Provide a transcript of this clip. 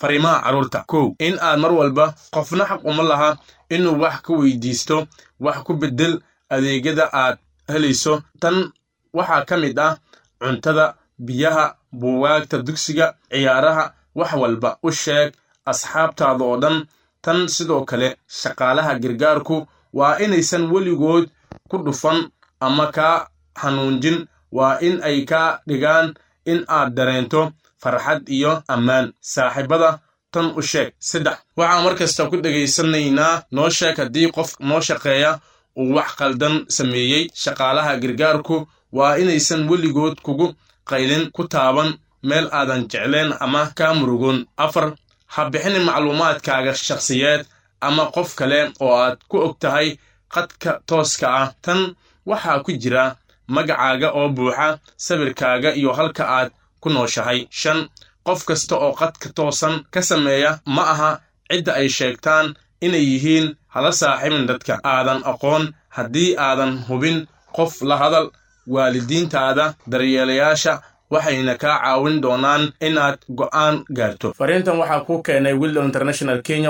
fariimaha carruurta kow in aad mar walba qofna xaq uma laha inuu wax ka weydiisto wax ku beddel adeegyada aad helayso tan waxaa ka mid ah cuntada biyaha buugaagta dugsiga ciyaaraha wax walba u sheeg asxaabtaada oo dhan tan sidoo kale shaqaalaha gargaarku waa inaysan weligood ku dhufan ama kaa xanuunjin waa in ay kaa dhigaan in aad dareento farxad iyo ammaan saaxiibada tan u sheeg saddex waxaan mar kasta ku dhegaysanaynaa noo sheeg haddii qof noo shaqeeya uu wax qaldan sameeyey shaqaalaha gargaarku waa inaysan weligood kugu qaylin ku taaban meel aadan jecleen ama kaa murugoon afar ha bixinin macluumaadkaaga shakhsiyeed ama qof kale oo aad ku og tahay qadka tooska ah tan waxaa ku jira magacaaga oo buuxa sawirkaaga iyo halka aad ku nooshahay shan qof kasta oo qadka toosan ka sameeya ma aha cidda ay sheegtaan inay yihiin hala saaxiibin dadka aadan aqoon haddii aadan hubin qof la hadal waalidiintaada daryeelayaasha waxayna kaa caawin doonaan inaad go'aan gaarto fariintan waxaa kuu keenay willow international kenya